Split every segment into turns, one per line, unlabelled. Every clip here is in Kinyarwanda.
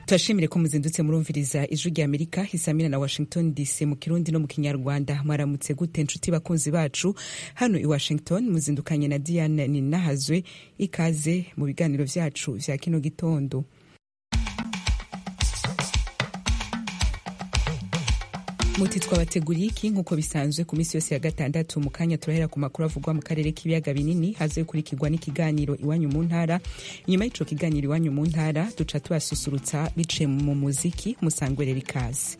turashimire ko muzindutse murumviriza ijwi rya amerika isamina na washington dc mu kirundi no mu kinyarwanda mwaramutse gute nshuti bakunzi bacu hano i washington muzindukanye na diane ninahazwe ikaze mu biganiro vyacu vya kino gitondo muti twabateguriye iki nk'uko bisanzwe ku minsi yose ya gatandatu mu kanya turahera ku makuru avugwa mu karere k'ibiyaga binini haze gukurikirwa n'ikiganiro iwanyu mu ntara inyuma y'ico kiganiro iwanyu mu ntara duca tubasusurutsa biciye mu muziki musangwerera ikaze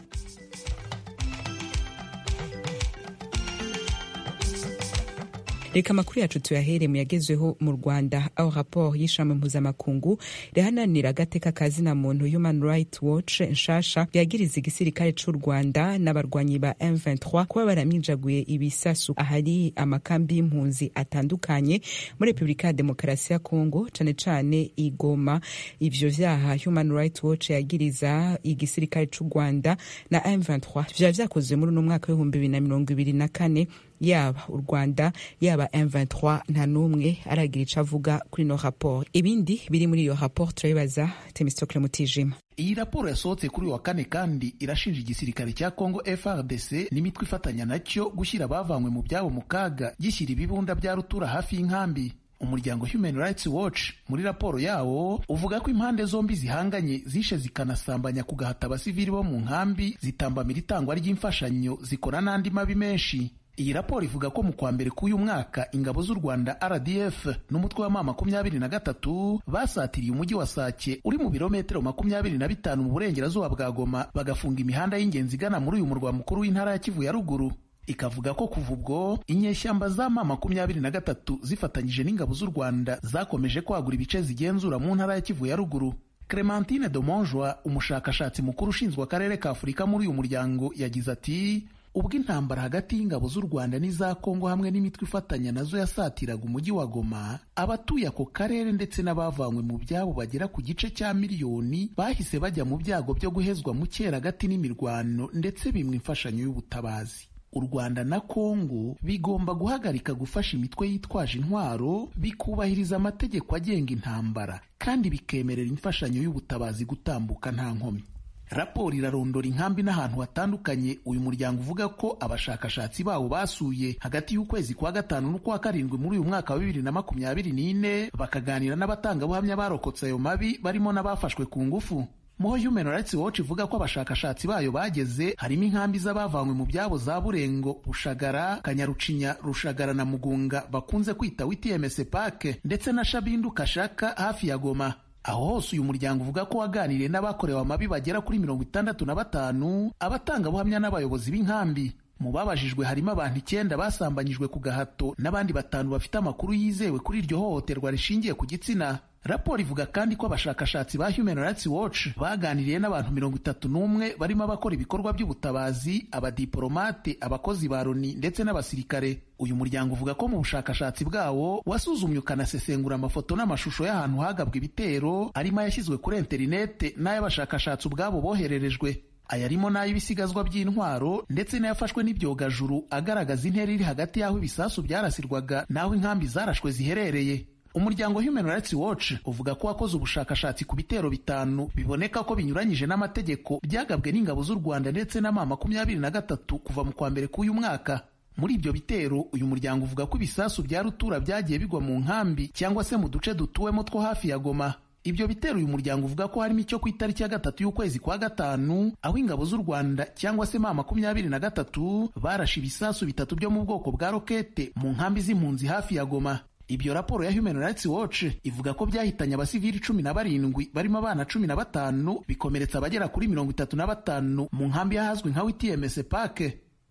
reka amakuru yacu tuyahere mu yagezweho mu rwanda aho raporo y'ishami mpuzamakungu rihananira agateka ka zina muntu human right watch nshasha yagiriza igisirikare c'u rwanda n'abarwanyi ba m23 kuba baraminjaguye ibisasu ahari amakambi y'impunzi atandukanye muri repubulika ya demokarasi ya kongo cane cane igoma ivyo vyaha human right watch yagiriza igisirikare c'u rwanda na m23 vyaba vyakozwe muri uno mwaka w'ibihumbi bibiri na mirongo ibiri na kane yaba u rwanda yaba m23 nta n'umwe aragira ico avuga kuri ino raporo ibindi biri muri iyo raporo turabibaza temistocle mutijima
iyi raporo yasohotse kuri uyu wa kane kandi irashinja igisirikare cya kongo frdc n'imitwe ifatanya nacyo gushyira abavanywe mu byabo mu kaga gishyira ibibunda bya rutura hafi y'inkambi umuryango human rights watch muri raporo yawo uvuga ko impande zombi zihanganye zishe zikanasambanya kugahata abasivili bo mu nkambi zitambamira itangwa ry'imfashanyo zikora n'andi mabi menshi iyi raporo ivuga ko mu kwa mbere k'uyu mwaka ingabo z'u rwanda rdf n'umutwe wa ma makumyabiri na gatatu basatiriye umujyi wa sake uri mu birometero makumyabiri na bitanu mu burengerazuba bwa goma bagafunga imihanda y'ingenzi igana muri uyu murwa mukuru w'intara ya kivu ya ruguru ikavuga ko kuva ubwo inyeshyamba za ma makumyabiri na gatatu zifatanyije n'ingabo z'u rwanda zakomeje kwagura ibice zigenzura mu ntara ya kivu ya ruguru clementine domonjwa umushakashatsi mukuru ushinzwe akarere ka afurika muri uyu muryango yagize ati ubwo intambara hagati y'ingabo z'u rwanda n'iza kongo hamwe n'imitwe ifatanya nazo yasatiraga umujyi wa goma abatuye ako karere ndetse n'abavanywe mu byabo bagera ku gice cya miliyoni bahise bajya mu byago byo guhezwa mu cyeragati n'imirwano ndetse bimwe imfashanyo y'ubutabazi u rwanda na kongo bigomba guhagarika gufasha imitwe yitwaje intwaro bikubahiriza amategeko agenga intambara kandi bikemerera imfashanyo y'ubutabazi gutambuka nta nkomyi raporo irarondora inkambi n'ahantu hatandukanye uyu muryango uvuga ko abashakashatsi bawo basuye hagati y'ukwezi kwa gatanu n'ukwa karindwi muri uyu mwaka wa bibiri na makumyabiri n'ine bakaganira n'abatangabuhamya barokotse ayo mabi barimo n'abafashwe ku ngufu muho human rights watch ivuga ko abashakashatsi bayo bageze harimo inkambi z'abavanywe mu byabo za burengo bushagara kanyarucinya rushagara na mugunga bakunze kwita witmc park ndetse na shabindu kashaka hafi ya goma aho hose uyu muryango uvuga ko waganiriye n'abakorewe amabi bagera kuri mirongo itandatu na batanu abatangabuhamya n'abayobozi b'inkambi mu babajijwe harimo abantu icyenda basambanyijwe ku gahato n'abandi batanu bafite amakuru yizewe kuri iryo hohoterwa rishingiye ku gitsina raporo ivuga kandi ko abashakashatsi ba human rights watch baganiriye n'abantu mirongo itatu n'umwe barimo abakora ibikorwa by'ubutabazi abadiporomate abakozi ba loni ndetse n'abasirikare uyu muryango uvuga ko mu bushakashatsi bwawo wasuzumye ukanasesengura amafoto n'amashusho y'ahantu hagabwa ibitero arimo ayashyizwe kuri interinete n'ay'abashakashatsi ubwabo bohererejwe ayarimo n'ay'ibisigazwa by'intwaro ndetse n'ayafashwe n'ibyogajuru agaragaza intera iri hagati y'aho ibisasu byarasirwaga n'aho inkambi zarashwe ziherereye umuryango human rights watch uvuga ko wakoze ubushakashatsi ku bitero bitanu biboneka ko binyuranyije n'amategeko byagabwe n'ingabo z'u rwanda ndetse n'ama makumyabiri na gatatu kuva mu kwa mbere k'uyu mwaka muri ibyo bitero uyu muryango uvuga ko ibisasu bya rutura byagiye bigwa mu nkambi cyangwa se mu duce dutuwemo two hafi ya goma ibyo bitero uyu muryango uvuga ko harimo icyo ku itariki ya gatatu y'ukwezi kwa gatanu aho ingabo z'u rwanda cyangwa se ma makumyabiri na gatatu barashe ibisasu bitatu byo mu bwoko bwa rokete mu nkambi z'impunzi hafi ya goma ibyo raporo ya human rights watch ivuga ko byahitanye abasivili cumi na barindwi barimo abana cumi na batanu bikomeretsa abagera kuri mirongo itatu na batanu mu nkambi y'ahazwi nka wtms park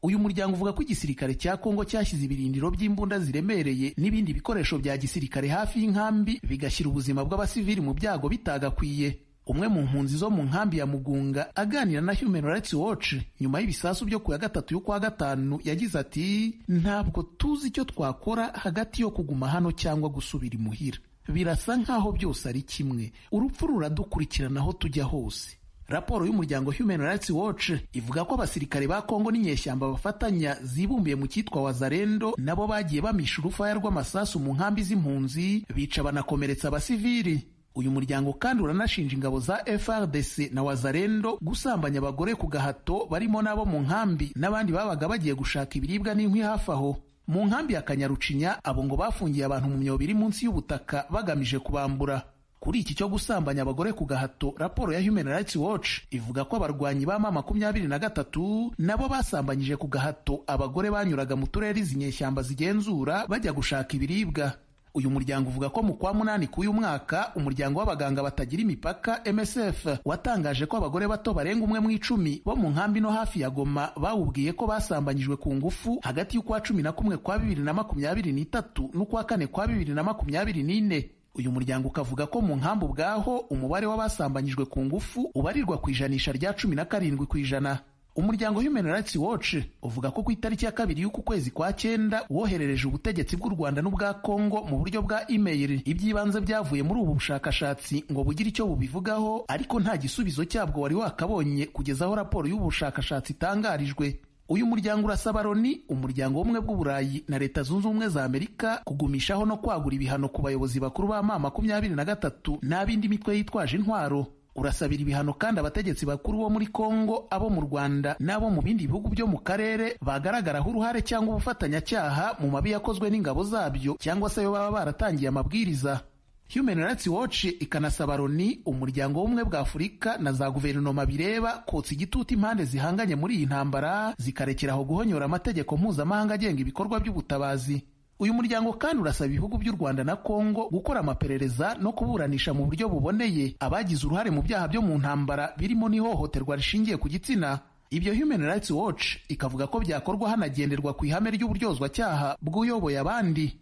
uyu muryango uvuga ko igisirikare cya kongo cyashyize ibirindiro by'imbunda ziremereye n'ibindi bikoresho bya gisirikare hafi y'inkambi bigashyira ubuzima bw'abasivili mu byago bitagakwiye umwe mu mpunzi zo mu nkambi ya mugunga aganira na human rights watch nyuma y'ibisasu byo ku ya gatatu y'ukwa gatanu yagize ati ntabwo tuzi icyo twakora hagati yo kuguma hano cyangwa gusubira imuhira birasa nk'aho byose ari kimwe urupfu ruradukurikirana aho tujya hose raporo y'umuryango human rights watch ivuga ko abasirikare ba kongo n'inyeshyamba bafatanya zibumbiye mu cyitwa wazarendo nabo bagiye bamisha urufaya rw'amasasu mu nkambi z'impunzi bica banakomeretsa abasivili uyu muryango kandi uranashinja ingabo za FRDC na Wazalendo gusambanya abagore ku gahato barimo n'abo mu nkambi n'abandi babaga bagiye gushaka ibiribwa n'inkwi hafi aho mu nkambi ya Kanyarucinya abo ngo bafungiye abantu mu myobo iri munsi y'ubutaka bagamije kubambura kuri iki cyo gusambanya abagore ku gahato raporo ya Human Rights Watch ivuga ko abarwanyi b'ama makumyabiri na gatatu nabo basambanyije ku gahato abagore banyuraga mu turere izi nyeshyamba zigenzura bajya gushaka ibiribwa uyu muryango uvuga ko mu kwa munani k'uyu mwaka umuryango w'abaganga batagira imipaka MSF watangaje ko abagore bato barenga umwe mu icumi bo mu nkambi no hafi ya Goma bawubwiye ko basambanyijwe ku ngufu hagati y'ukwa cumi na kumwe kwa bibiri na makumyabiri n'itatu n'ukwa kane kwa bibiri na makumyabiri n'ine uyu muryango ukavuga ko mu nkambi ubwaho umubare w'abasambanyijwe ku ngufu ubarirwa ku ijanisha rya cumi na karindwi ku ijana umuryango Human Rights Watch uvuga ko ku itariki ya kabiri y'uku kwezi kwa cyenda woherereje ubutegetsi bw'u Rwanda n'ubwa Kongo mu buryo bwa email iby'ibanze byavuye muri ubu bushakashatsi ngo bugire icyo bubivugaho ariko nta gisubizo cyabwo wari wakabonye kugeza aho raporo y'ubushakashatsi itangarijwe uyu muryango urasaba Loni umuryango w'ubumwe bw'uburayi na leta zunze ubumwe za Amerika kugumishaho no kwagura ibihano ku bayobozi bakuru ba ma makumyabiri na gatatu n'ab'indi mitwe yitwaje intwaro urasabira ibihano kandi abategetsi bakuru bo muri Kongo abo mu Rwanda n'abo mu bindi bihugu byo mu karere bagaragaraho uruhare cyangwa ubufatanyacyaha mu mabi yakozwe n'ingabo zabyo cyangwa se ayo baba baratangiye amabwiriza Human Rights Watch ikanasaba Loni umuryango w'ubumwe bwa Afurika na za guverinoma bireba kotsa igitutu impande zihanganye muri iyi ntambara zikarekeraho guhonyora amategeko mpuzamahanga agenga ibikorwa by'ubutabazi uyu muryango kandi urasaba ibihugu by'u Rwanda na Kongo gukora amaperereza no kuburanisha mu buryo buboneye abagize uruhare mu byaha byo mu ntambara birimo n'ihohoterwa rishingiye ku gitsina ibyo Human Rights Watch ikavuga ko byakorwa hanagenderwa ku ihame ry'uburyozwacyaha bw'uyoboye abandi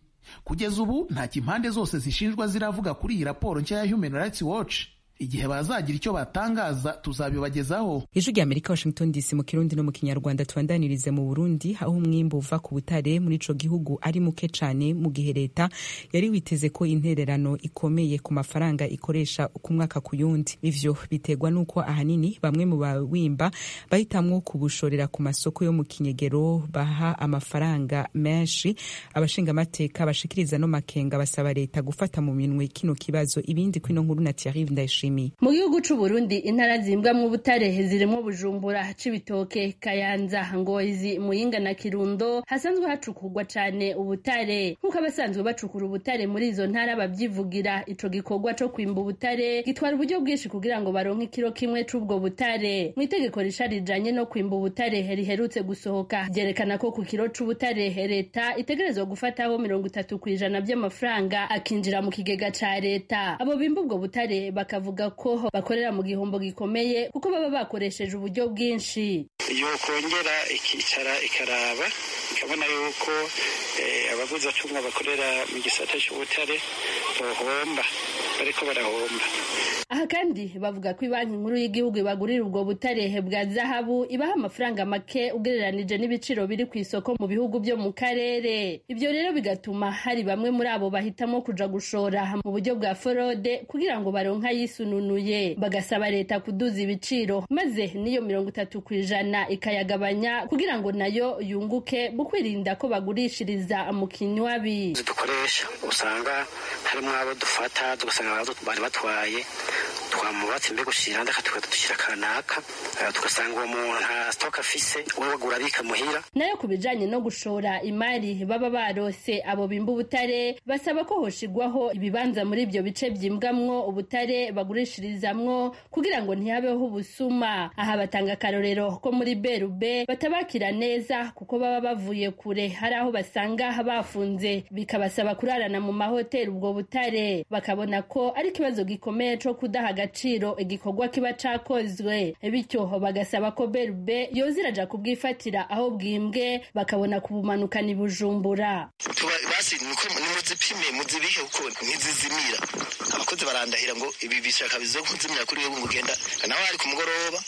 kugeza ubu ntacyo impande zose zishinjwa ziravuga kuri iyi raporo nshya ya Human Rights Watch igihe bazagira icyo batangaza tuzabibagezaho
ijwi rya amerika washington dc mu kirundi no mu kinyarwanda tubandanirize mu burundi aho umwimbu uva ku butare muri ico gihugu ari muke cane mu gihe leta yari witeze ko intererano ikomeye ku mafaranga ikoresha ku mwaka ku yundi ivyo biterwa n'uko ahanini bamwe mu bawimba bahitamwo kubushorera ku masoko yo mu kinyegero baha amafaranga menshi abashingamateka bashikiriza no makenga basaba leta gufata mu minwe kino kibazo ibindi kwino nkuru na thierry ndayishi
mu gihugu c'uburundi intara zimbwamwo ubutare zirimwo bujumbura c'ibitoke kayanza ngozi muyinga na kirundo hasanzwe hacukurwa cane ubutare nk'uko abasanzwe bacukura ubutare muri izo ntara bavyivugira ico gikorwa co kwimba ubutare gitwara uburyo bwinshi kugira ngo baronke ikiro kimwe c'ubwo butare mw'itegeko risha rijanye no kwimba ubutare riherutse gusohoka ryerekana ko ku kiro c'ubutare leta itegerezwa gufataho mirongo itatu kw'ijana vy'amafaranga akinjira mu kigega ca leta abo bimba ubwo butare bakavuga ko bakorera mu gihombo gikomeye kuko baba bakoresheje uburyo bwinshi
yokongera ikicara ikaraba ikabona yuko abavuza acunga bakorera mu gisata cy'ubutare bohomba bariko barahomba
aha kandi bavuga ko banki nkuru y'igihugu ibagurira ubwo butarehe bwa zahabu ibaha amafaranga make ugereranije n'ibiciro biri ku isoko mu bihugu byo mu karere ibyo rero bigatuma hari bamwe muri abo bahitamo kuja gushora mu buryo bwa forode kugira ngo baronke ayisununuye bagasaba leta kuduza ibiciro maze n'iyo mirongo itatu ku ijana ikayagabanya kugira ngo nayo yunguke mu kwirinda ko bagurishiriza mu kinywabi
dukoresha usanga harimo abo dufata tugasanga bari batwaye twamubatse mbega ushira ndakatuka dushira kanaka tugasanga uwo muntu nta stock afise uwo bagura bikamuhira
nayo kubijanye no gushora imari baba barose abo bimba ubutare basaba ko hoshigwaho ibibanza muri ibyo bice byimbwamwo ubutare bagurishirizamwo kugira ngo ntihabeho ubusuma aha batanga akarorero ko muri Berube batabakira neza kuko baba bavuye kure hari aho basanga bafunze bikabasaba kurarana mu mahoteli ubwo butare bakabona ko ari ikibazo gikomeye co kudaha agaciro igikorwa kiba cakozwe bityo bagasaba ko berube yoziraja kubwifatira aho bwimbwe bakabona kubumanukana ibujumbura
muzipime muzibike kuko ntizizimira abakozi barandahira ngo ibi bishaka bizo kuzimira kuri wewe ngo ugenda nawe ari ku mugoroba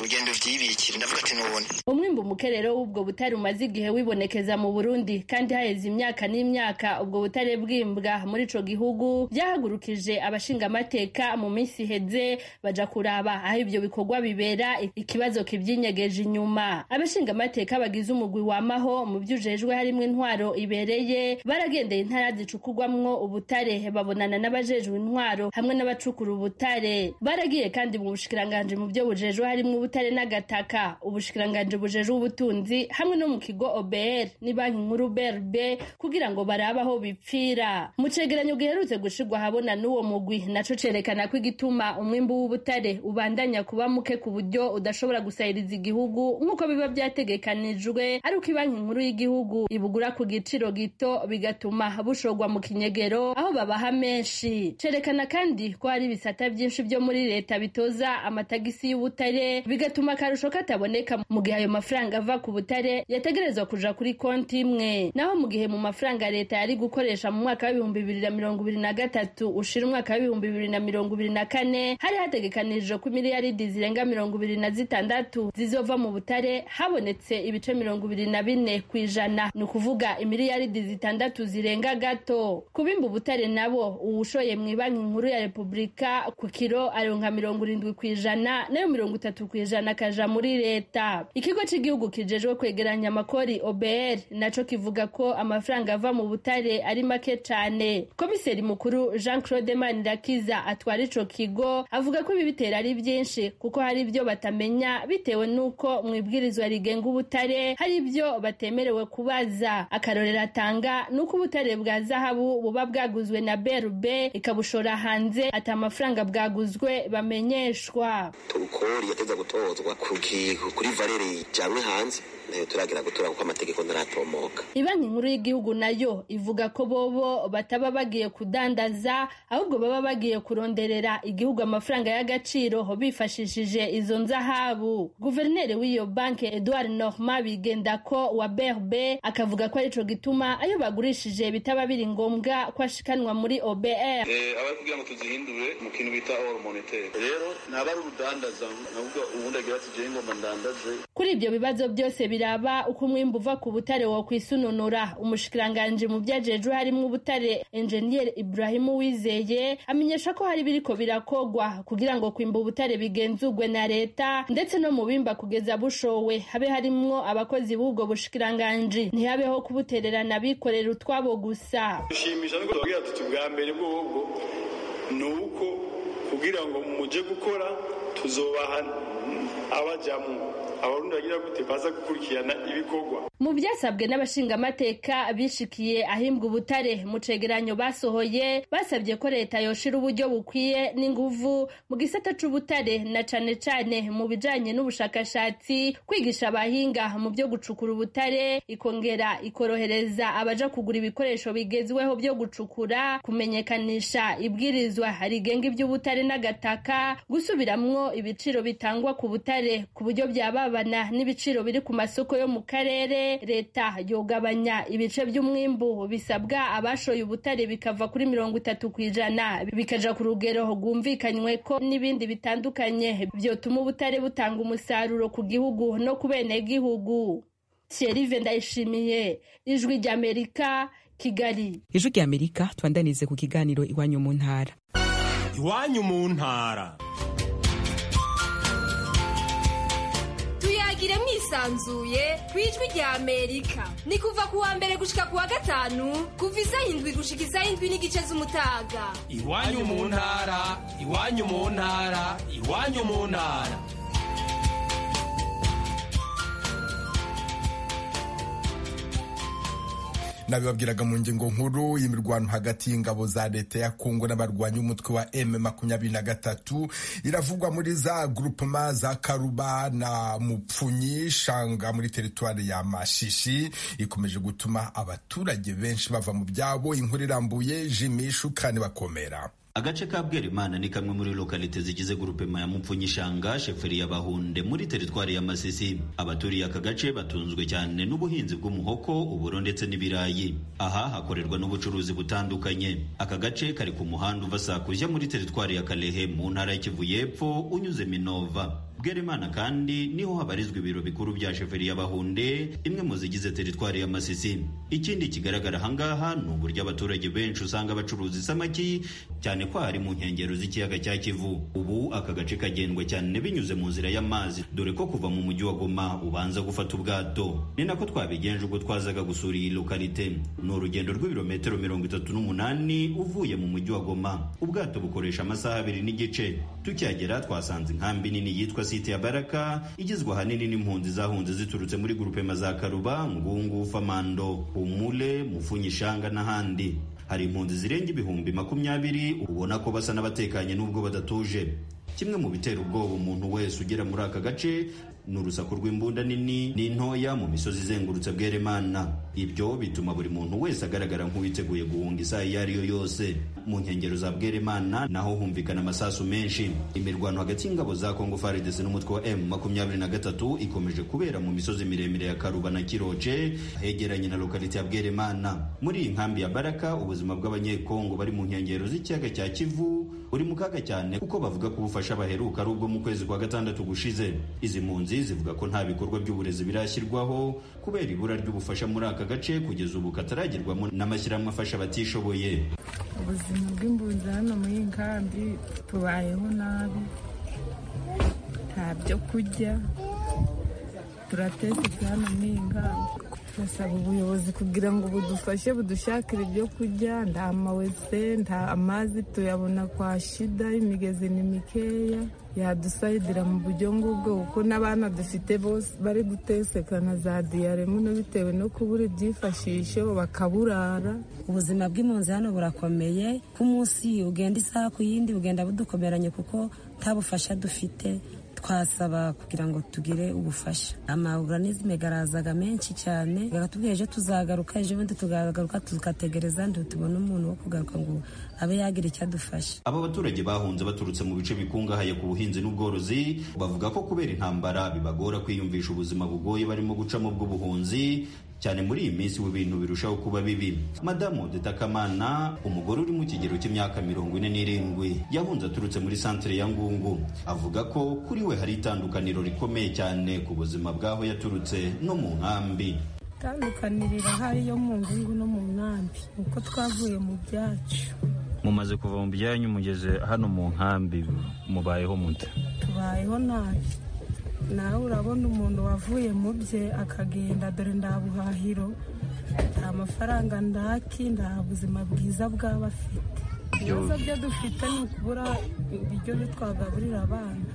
ugenda ubyibikira ndavuga ati nubone
umwimbu mukerero w'ubwo butare umaze igihe wibonekeza mu burundi kandi haheze imyaka n'imyaka ubwo butare bwimbwa muri ico gihugu byahagurukije abashingamateka mu minsi iheze baja kuraba aho ibyo bikorwa bibera ikibazo kivyinyegeje inyuma abashingamateka bagize umugwi wamaho mu vyujejwe harimwo intwaro ibereye baragendeye intara zicukurwamwo ubutare babonana n'abajejwe intwaro hamwe n'abacukura ubutare baragiye kandi mu bushikiranganji mu vyo bujejwe harimwo ubutare n'agataka ubushikiranganji bujejwe ubutunzi hamwe no mu kigo OBR ni banki nkuru BRB kugira ngo barabe aho bipfira mu cegeranyo giherutse gushirwa ahabona n'uwo mugwi naco cerekana ko igituma umwimbu w'ubutare ubandanya kuba muke ku buryo udashobora gusahiriza igihugu nk'uko biba vyategekanijwe ari uko ibanki nkuru y'igihugu ibugura ku giciro gito bigatuma bushorwa mu kinyegero aho babaha menshi cerekana kandi ko hari ibisata vyinshi vyo muri leta bitoza amatagisi y'ubutare bigatuma akarusho kataboneka mu gihe ayo mafaranga ava ku butare yategerezwa kuja kuri konti imwe naho mu gihe mu mafaranga leta yari gukoresha mu mwaka w'ibihumbi bibiri na mirongo ibiri na gatatu ushira umwaka w'ibihumbi bibiri na mirongo ibiri na kane hari hategekanijwe ko miliyaridi zirenga mirongo ibiri na zitandatu zizova mu butare habonetse ibice mirongo ibiri na bine ku ijana ni ukuvuga imiliyaridi zitandatu zirenga gato kubimba ubutare nabo uwushoye mu ibanki nkuru ya repubulika ku kiro aronka mirongo irindwi ku ijana nayo mirongo itatu ku ijana akaja muri leta ikigo cy'igihugu kijejwe kwegeranya amakori obr naco kivuga ko amafaranga ava mu butare ari make cane komiseri mukuru jean claude manirakiza atwara ico kigo avuga ko ibi bitera ari byinshi kuko hari ibyo batamenya bitewe n'uko mu ibwirizwa rigenga ubutare hari ibyo batemerewe kubaza akarorero atanga ni uko ubutare bwa zahabu buba bwaguzwe na brb ikabushora hanze ati amafaranga bwaguzwe bamenyeshwa
turukori yateza gutozwa kuri valere ijanywe hanze nayo turagira gutora kuko amategeko ntaratomoka
ibanki nkuru y'igihugu nayo ivuga ko bobo bataba bagiye kudandaza ahubwo baba bagiye kuronderera igihugu amafaranga y'agaciro bifashishije izo nzahabu guverineri w'iyo banki edouard norma bigendako wa brb akavuga ko arico gituma ayo bagurishije bitaba biri ngombwa ko ashikanwa muri obr
abari kugira ngo tuzihindure mu kintu bita or monetaire rero naba ari urudandaza navuga ubundi agira ati jewe ngomba ndandaje
kuri ibyo bibazo byose biraba uko umwimbu uva ku butare wo kwisununura umushikiranganji mu vyajejwe harimwo ubutare enjeniyeri ibrahimu wizeye amenyesha ko hari biriko birakogwa kugira ngo kwimba ubutare bigenzurwe na leta ndetse no mu bimba kugeza bushowe habe harimwo abakozi b'ubwo bushikiranganji ntihabeho kubutererana bikorera utwabo gusa
dushimisha nuko tubabwira tuti bwa mbere bw'ubwo ni uko kugira ngo muje gukora tuzobaha abajyamo abarundi bagira gute baza gukurikirana ibikorwa
mu byasabwe n'abashingamateka bishikiye ahimbwa ubutare mu cegeranyo basohoye basabye ko leta yoshira uburyo bukwiye n'inguvu mu gisata c'ubutare na cane cane mu bijanye n'ubushakashatsi kwigisha abahinga mu byo gucukura ubutare ikongera ikorohereza abaja kugura ibikoresho bigezweho byo gucukura kumenyekanisha ibwirizwa rigenga iby'ubutare n'agataka gusubiramwo ibiciro bitangwa ku butare ku buryo byababana n'ibiciro biri ku masoko yo mu karere leta yogabanya ibice by'umwimbu bisabwa abashoye ubutare bikava kuri mirongo itatu ku ijana bikaja ku rugero rwumvikanywe ko n'ibindi bitandukanye byotuma ubutare butanga umusaruro ku gihugu no ku benegihugu Thierry Ndayishimiye ijwi ry'Amerika Kigali
ijwi ry'Amerika twandanize ku kiganiro iwanyu mu ntara
iwanyu mu ntara
tuyagire mwisanzuye ku ijwi rya amerika ni kuva kuwa mbere gushika kuwa gatanu kuva isaha indwi gushika isaha indwi n'igice z'umutaga
iwanyu mu ntara iwanyu mu ntara iwanyu mu ntara
nabibabwiraga mu ngingo nkuru y'imirwano hagati y'ingabo za leta ya kongo n'abarwanyi umutwe wa m makumyabiri na gatatu iravugwa muri za groupema za karuba na mupfunyi shanga muri teritwari ya mashishi ikomeje gutuma abaturage benshi bava mu byabo inkuru irambuye jimishu kandi bakomera
agace ka bwerimana ni kamwe muri lokalite zigize grupema ya mupfunyishanga sheferi y'abahunde muri teritwari ya masisi abaturiye aka gace batunzwe cyane n'ubuhinzi bw'umuhoko uburo ndetse n'ibirayi aha hakorerwa n'ubucuruzi butandukanye aka gace kari ku muhanda uva sakuja muri teritwari ya kalehe mu ntara y'ikivu y'epfo unyuze minova bwerimana kandi niho habarizwa ibiro bikuru bya sheferi y'abahunde imwe mu zigize teritwari ya masisi ikindi kigaragara ahangaha ni uburyo abaturage benshi usanga bacuruza isamaki cyane ko hari mu nkengero z'ikiyaga cya kivu ubu aka gace kagendwa cyane binyuze mu nzira y'amazi dore ko kuva mu mujyi wa goma ubanza gufata ubwato ni nako twabigenje ubwo twazaga gusura iyi lokalite ni urugendo rw'ibirometero mirongo itatu n'umunani uvuye mu mujyi wa goma ubwato bukoresha amasaha abiri n'igice tukihagera twasanze inkambi nini yitwa site ya baraka igizwe ahanini n'impunzi zahunze ziturutse muri gurupema za karuba ngungu famando humule mufunyishanga n'ahandi hari impunzi zirenga ibihumbi makumyabiri ubona ko basa n'abatekanye n'ubwo badatuje kimwe mu bitera ubwoba umuntu wese ugera muri aka gace ni urusaku rw'imbunda nini n'intoya mu misozi izengurutse bweremana ibyo bituma buri muntu wese agaragara nk'uwiteguye guhunga isaha iyo ari yo yose mu nkengero za bweremana naho humvikana amasasu menshi imirwano hagati y'ingabo za kongo faridesi n'umutwe wa m makumyabiri na gatatu ikomeje kubera mu misozi miremire ya karuba na kiroce hegeranye na lokalite ya bweremana muri iyi nkambi ya baraka ubuzima bw'abanyekongo bari mu nkengero z'ikiyaga cya kivu buri mu kaga cyane kuko bavuga ko ubufasha baheruka ari ubwo mu kwezi kwa gatandatu gushize izi mpunzi zivuga ko nta bikorwa by'uburezi birashyirwaho kubera ibura ry'ubufasha muri aka gace kugeza ubu kataragerwamo n'amashyirahamwe afasha abatishoboye
ubuzima bw'impunzi hano muri iyi nkambi tubayeho nabi nta byo kurya turatetse hano muri iyi nkambi turasaba ubuyobozi kugira ngo budufashe budushakire ibyo kurya nta mawese nta amazi tuyabona kwa shida imigezi ni mikeya yadusayidira mu buryo ngubwo kuko n'abana dufite bose bari gutesekana za diyare muno bitewe no kubura ibyifashisho bakaburara
ubuzima bw'impunzi hano burakomeye ku munsi ugenda isaha ku yindi bugenda budukomeranye kuko nta bufasha dufite twasaba kugira ngo tugire ubufasha amaorganisme garazaga menshi cyane gatubwira ejo tuzagaruka ejo bundi tugagaruka tugategereza ndi tubone umuntu wo kugaruka ngo abe yagira icyo adufasha
aba baturage bahunze baturutse mu bice bikungahaye ku buhinzi n'ubworozi bavuga ko kubera intambara bibagora kwiyumvisha ubuzima bugoye barimo gucamo bw'ubuhunzi cyane muri iyi minsi ibintu birushaho kuba bibi madamu detakamana umugore uri mu kigero cy'imyaka mirongo ine n'irindwi yahunze aturutse muri santire ya ngungu avuga ko kuri we hari itandukaniro rikomeye cyane ku buzima bw'aho yaturutse no mu nkambi
itandukanirira hari yo mu ngungu no mu nkambi uko twavuye mu byacu
mumaze kuva mu byanyu mugeze hano mu nkambi mubayeho mute
tubayeho nabi nawe urabona umuntu wavuye mu bye akagenda dore nta buhahiro nta mafaranga ndaki nta buzima bwiza bwaba afite ibibazo byo dufite ni ukubura ibiryo twagaburira abana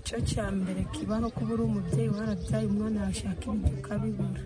icyo cya mbere kibaho kubura umubyeyi warabyaye umwana yashaka ibiryo ukabibura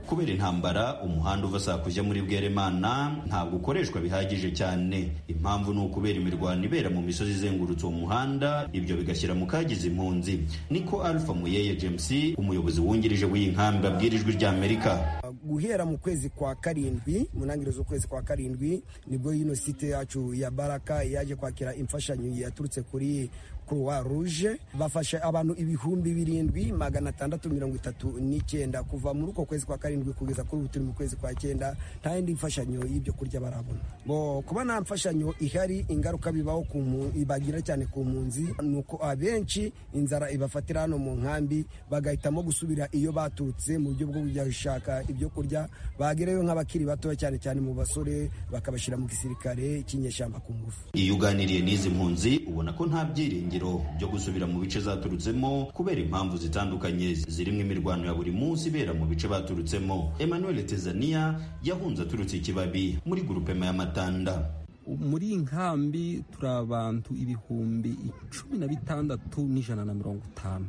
kubera intambara umuhanda uva saa kujya muri bweremana ntabwo ukoreshwa bihagije cyane impamvu ni ukubera imirwano ibera mu misozi izengurutse uwo muhanda ibyo bigashyira mu kagize impunzi niko alpha muyeye james umuyobozi wungirije w'iyi nkambi abwira ijwi rya amerika
guhera mu kwezi kwa karindwi mu ntangiriro z'ukwezi kwa karindwi nibwo ino site yacu ya baraka yaje kwakira imfashanyo yaturutse kuri croix rouge bafashe abantu ibihumbi birindwi magana atandatu mirongo itatu n'icyenda kuva muri uko kwezi kwa karindwi kugeza kuri ubu turi mu kwezi kwa cyenda nta yindi mfashanyo y'ibyo kurya barabona bo kuba nta mfashanyo ihari ingaruka bibaho ibagira cyane ku mpunzi ni uko abenshi inzara ibafatira hano mu nkambi bagahitamo gusubira iyo baturutse mu buryo bwo kujya gushaka ibyo kurya bagerayo nk'abakiri batoya cyane cyane mu basore bakabashyira mu gisirikare cy'inyeshyamba ku ngufu
iyo uganiriye n'izi mpunzi ubona ko nta byiringiro byo gusubira mu bice zaturutsemo kubera impamvu zitandukanye zirimo imirwano ya buri munsi ibera mu bice baturutsemo emmanuel tezania yahunze aturutse ikibabi muri gurupema y'amatanda
muri iyi nkambi turi abantu ibihumbi cumi na bitandatu n'ijana na mirongo itanu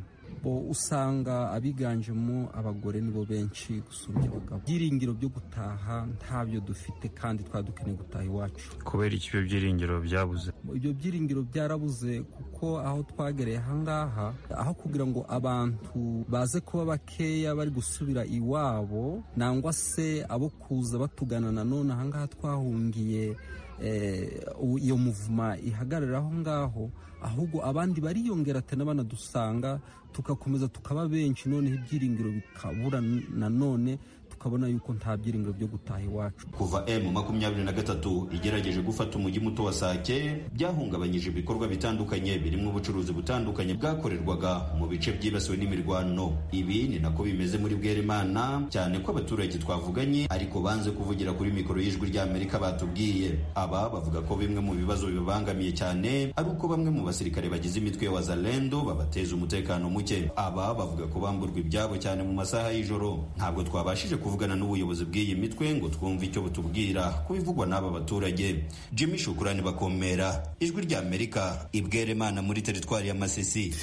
usanga abiganjemo abagore nibo benshi gusumbya abagabo ibyiringiro byo gutaha ntabyo dufite kandi twaba dukeneye gutaha iwacu
kubera iki ibyo byiringiro byabuze
ibyo byiringiro byarabuze kuko aho twagereye ahangaha aho kugira ngo abantu baze kuba bakeya bari gusubira iwabo nangwa se abo kuza batugana nanone ahangaha twahungiye iyo muvuma ihagarara aho ngaho ahubwo abandi bariyongera ati n'abanadusanga tugakomeza tukaba benshi noneho ibyiringiro bikabura nanone tukabona yuko nta byiringiro byo gutaha iwacu
kuva m makumyabiri na gatatu igerageje gufata umujyi muto wa sake byahungabanyije ibikorwa bitandukanye birimo ubucuruzi butandukanye bwakorerwaga mu bice byibasiwe n'imirwano ibi ni nako bimeze muri bwerimana cyane ko abaturage twavuganye ariko banze kuvugira kuri mikoro y'ijwi ry'amerika batubwiye aba bavuga ko bimwe mu bibazo bibabangamiye cyane ari uko bamwe mu basirikare bagize imitwe ya wazalendo babateza umutekano muke aba bavuga ko bamburwa ibyabo cyane mu masaha y'ijoro ntabwo twabashije kuvugana n'ubuyobozi bw'iyi mitwe ngo twumve icyo butubwira ku bivugwa n'aba baturage jimmy shukurani bakomera ijwi ry'amerika ibweremana muri teritwari ya masisi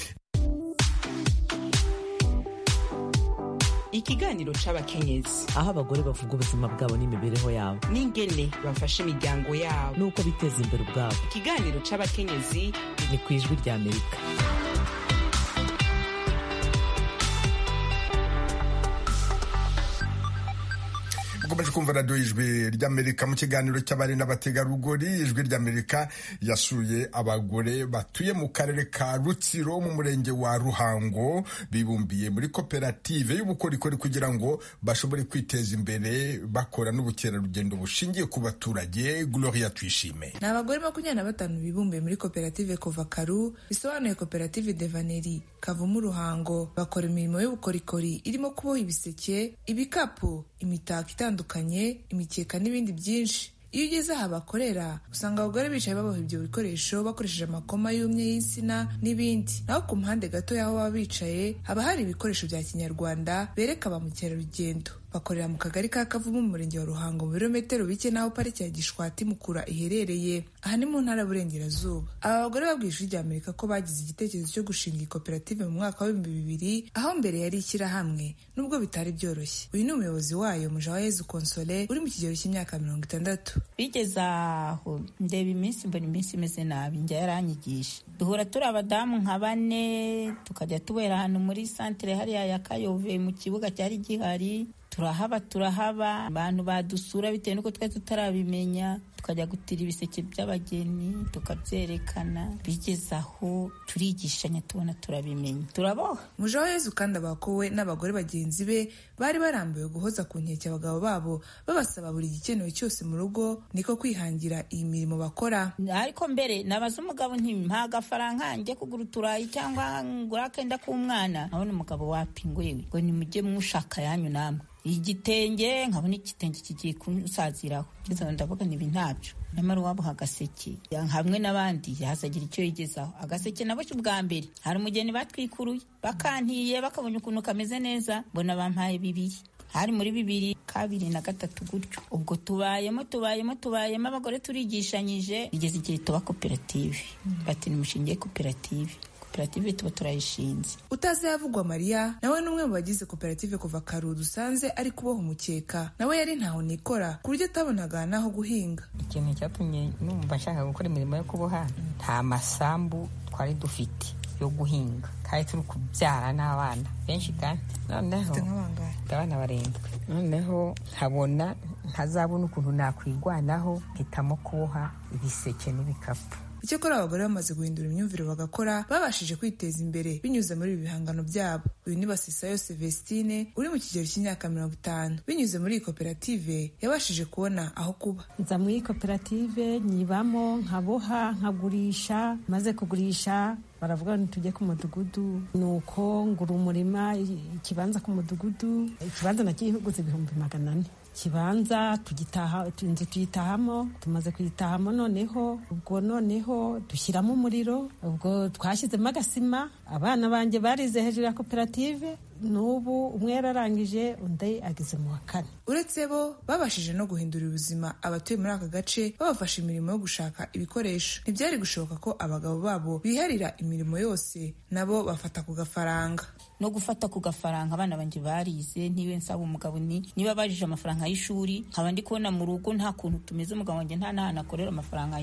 ikiganiro c'abakenyezi
aho abagore bavuga ubuzima bwabo n'imibereho yabo
n'ingene bafasha imiryango yabo
n'uko biteza imbere ubwabo
ikiganiro c'abakenyezi
ni ku ijwi ry'amerika
mukomeje kumva radiyo ijwi ry'amerika mu kiganiro cy'abari n'abategarugori ijwi ry'amerika yasuye abagore batuye mu karere ka rutsiro mu murenge wa ruhango bibumbiye muri koperative y'ubukorikori kugira ngo bashobore kwiteza imbere bakora n'ubukerarugendo bushingiye ku baturage gloria twishime
ni abagore makumyabiri na batanu bibumbiye muri koperative kovakaru bisobanuye koperative devaneri kavumu ruhango bakora imirimo y'ubukorikori irimo kuboha ibiseke ibikapu imitako itandukanye bitandukanye imikeka n'ibindi byinshi iyo ugeze aho bakorera usanga abagore bicaye baboha ibyo bikoresho bakoresheje amakoma y'umye y'insina n'ibindi naho ku mpande gato y'aho baba bicaye haba hari ibikoresho bya kinyarwanda bereka ba mukerarugendo bakorera mu kagari ka kavumu mu murenge wa ruhango mu birometero bike n'aho pariki ya gishwati mukura iherereye aha ni mu ntara y'uburengerazuba aba bagore babwiye ijwi ry'amerika ko bagize igitekerezo cyo gushinga iyi koperative mu mwaka w'ibihumbi bibiri aho mbere yari ishyirahamwe nubwo bitari byoroshye uyu ni umuyobozi wayo mujawayezu konsole uri mu kigero cy'imyaka mirongo itandatu
bigeze aho ndeba iminsi mbona iminsi imeze nabi njya yaranyigisha duhura turi abadamu nka bane tukajya tubera ahantu muri santire hariya ya kayove mu kibuga cyari gihari turahaba turahaba abantu badusura bitewe n'uko twari tutarabimenya tukajya gutira ibiseke by'abageni tukabyerekana bigeze aho turigishanya tubona turabimenya turaboha
mujeho yezu kandi abakowe n'abagore bagenzi be bari barambiwe guhoza ku nkeke abagabo babo babasaba buri gikenewe cyose mu rugo niko kwihangira iyi mirimo bakora
ariko mbere nabaza umugabo nti nta gafaranga njye kugura uturayi cyangwa ngura akenda k'umwana nkabona umugabo wapinguyewe ngo nimujye mushaka yanyu namwe igitenge nkabona igitenge kigiye kunsaziraho ngeze aho ndavuga nibi ntabyo nyamara uwabuha agaseke hamwe n'abandi yazagira icyo yigezaho agaseke naboshye ubwa mbere hari umugeni batwikuruye bakantiye bakabonye ukuntu kameze neza mbona bampaye bibiri hari muri bibiri kabiri na gatatu gutyo ubwo tubayemo tubayemo tubayemo abagore turigishanyije bigeze igihe tuba koperative bati ni umushinge koperative koperative tuba turayishinze
utazi yavugwa mariya nawe ni umwe mu bagize koperative kuva kare dusanze ari kuboha umukeka nawe yari ntaho nikora ku buryo atabonaga naho guhinga
ikintu cyatumye numva nshaka gukora imirimo yo kuboha nta masambu twari dufite yo guhinga kandi turi kubyara n'abana benshi kandi noneho abana barindwi noneho nkabona ntazabona ukuntu nakwigwanaho mpitamo kuboha ibiseke n'ibikapu
icyakora abagore bamaze guhindura imyumvire bagakora babashije kwiteza imbere binyuze muri ibi bihangano byabo uyu ni basisayo Celestine uri mu kigero cy'imyaka mirongo itanu binyuze muri iyi koperative yabashije kubona aho kuba
nza muri iyi koperative nyibamo nkaboha nkagurisha maze kugurisha baravuga ntitujye ku mudugudu ni uko ngura umurima ikibanza ku mudugudu ikibanza na kihugutse ibihumbi magana ane ikibanza tugitaha inzu tuyitahamo tumaze kuyitahamo noneho ubwo noneho dushyiramo umuriro ubwo twashyizemo agasima abana banjye barize hejuru ya koperative n'ubu umwe yararangije undi ageze mu wa kane
uretse bo babashije no guhindura ubuzima abatuye muri aka gace babafasha imirimo yo gushaka ibikoresho ntibyari gushoboka ko abagabo babo biharira imirimo yose nabo bafata ku gafaranga
no gufata ku gafaranga abana banjye barize ntiwe nsaba umugabo ni niba bajije amafaranga y'ishuri nkaba ndi kubona mu rugo nta kuntu tumeze umugabo wanjye nta n'ahantu akorera amafaranga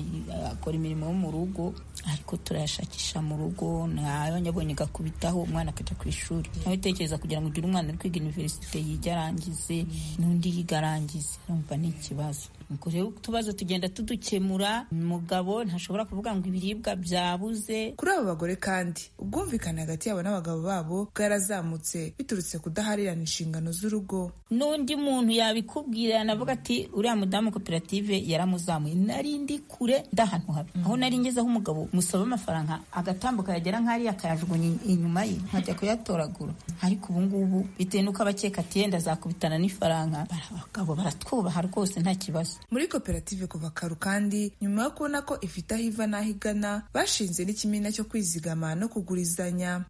akora imirimo yo mu rugo ariko turayashakisha mu rugo ntabonye agakubitaho umwana akajya ku ishuri nawe utekereza kugira ngo ugire umwana uri kwiga iniverisite yiga arangize n'undi yiga arangize urumva ni ikibazo ubwo rero utubazo tugenda tudukemura umugabo ntashobora kuvuga ngo ibiribwa byabuze
kuri abo bagore kandi ubwumvikane hagati yabo n'abagabo babo bwarazamutse biturutse kudaharirana inshingano z'urugo
n'undi muntu yabikubwira yanavuga ati uriya mudamu koperative yaramuzamuye nari ndi kure ndahantu habi aho nari ngezeho umugabo musaba amafaranga agatambuka yagera nk'ariya akayajugunya inyuma ye nkajya kuyatoragura ariko ubu ngubu bitewe n'uko abakeka ati yenda azakubitana n'ifaranga abagabo baratwubaha rwose nta kibazo
muri koperative kuva karu kandi nyuma yo kubona ko ifite aho iva n'aho igana bashinze n'ikimina cyo kwizigama no kugurizanya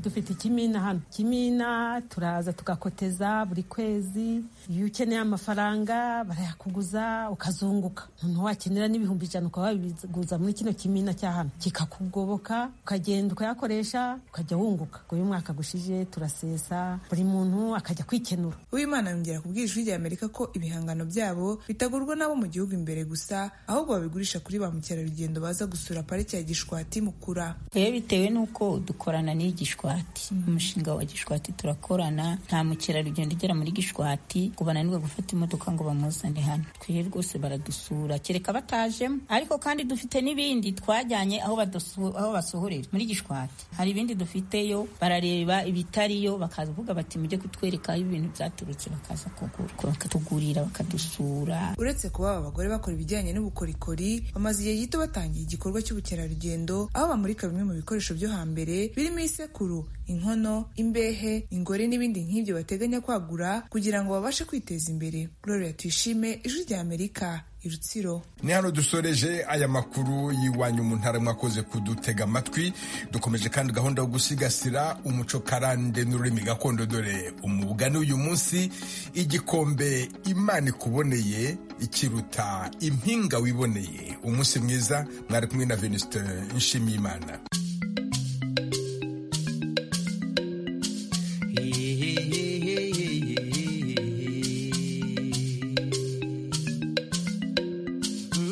dufite ikimina hano ikimina turaza tugakoteza buri kwezi iyo ukeneye amafaranga barayakuguza ukazunguka noneho wakenera n'ibihumbi ijana ukaba wabiguza muri kino kimina cya hano kikakugoboka ukagenda ukayakoresha ukajya wunguka uyu mwaka gushije turasesa buri muntu akajya kwikenura
uwimana yongera ku bwijwi ry'amerika ko ibihangano byabo bitagurwa n'abo mu gihugu imbere gusa ahubwo babigurisha kuri ba mukerarugendo baza gusura pariki ya gishwati mukura
rero bitewe n'uko dukorana n'iyi gishwati umushinga wa gishwati turakorana nta mukerarugendo ugera muri gishwati ngo bananirwe gufata imodoka ngo bamuzane hano twiye rwose baradusura kereka batajemo ariko kandi dufite n'ibindi twajyanye aho badusu- aho basohorera muri gishwati hari ibindi dufiteyo barareba ibitariyo bakavuga bati mujye kutwereka aho ibintu byaturutse bakaza kugura bakatugurira bakadusura
uretse kuba aba bagore bakora ibijyanye n'ubukorikori bamaze igihe gito batangiye igikorwa cy'ubukerarugendo aho bamurika bimwe mu bikoresho byo hambere birimo isekuru inkono imbehe ingore n'ibindi nk'ibyo bateganya kwagura kugira ngo babashe kwiteza imbere gloria tuyishime ijwi rya amerika i rutsiro
ni hano dusoreje aya makuru y'iwanyu mu ntara mwakoze kudutega amatwi dukomeje kandi gahunda yo gusigasira umuco karande n'ururimi gakondo dore umugani uyu munsi igikombe imana ikuboneye ikiruta impinga wiboneye umunsi mwiza mwari kumwe na venuste nshimiyimana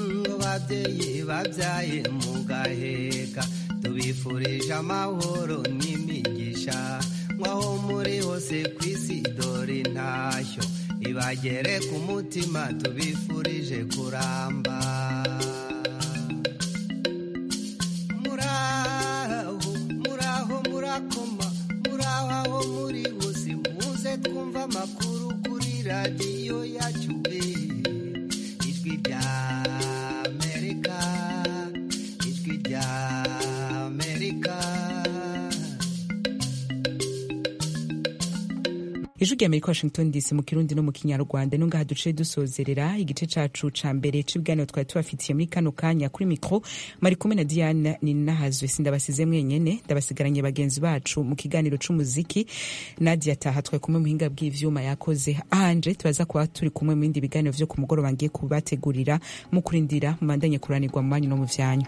ngo babyeyi babyaye mugaheka tubifurije amahoro n'imigisha nk'aho muri hose ku isi dore intashyo ibagere ku mutima tubifurije kuramba muraho muraho murakoma muraho aho muri hose muze twumva amakuru kuri radiyo yacu eh. ijwi rya amerika ijwi rya
ijwi
amerika
rya amerika washington dc mu kirundi no mu kinyarwanda no ngaha duce dusozerera igice cacu ca mbere c'ibiganiro twari tubafitiye muri kano kanya kuri mikro mari kumwe na diane ninahazwe sindabasize mwenyene ndabasigaranye bagenzi bacu mu kiganiro c'umuziki nadia taha twari kumwe mu hinga bw'ivyuma yakoze anje tubaza kuba turi kumwe mu bindi biganiro vyo ku mugoroba ngiye kubategurira mu kurindira mubandanye kuranirwa mu banyu no mu vyanyu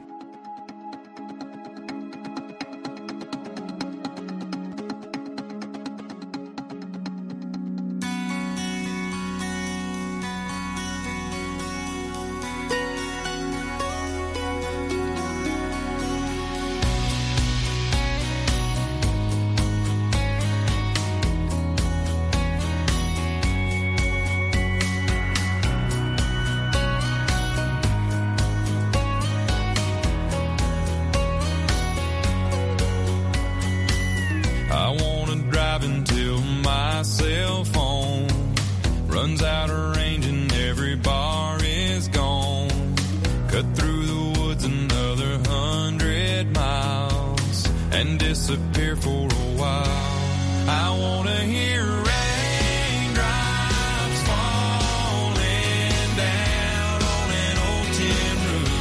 I wanna drive until my cell phone runs out of range and every bar is gone. Cut through the woods another hundred miles and disappear for a while. I wanna hear raindrops falling down on an old tin roof.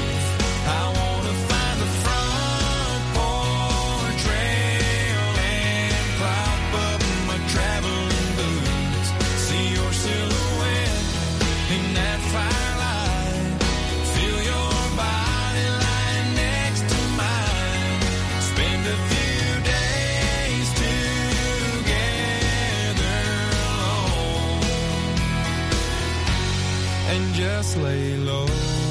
I wanna find the front porch rail and prop up my traveling boots. See your silhouette in that firelight. Feel your body lying next to mine. Spend a few days together alone and just lay low.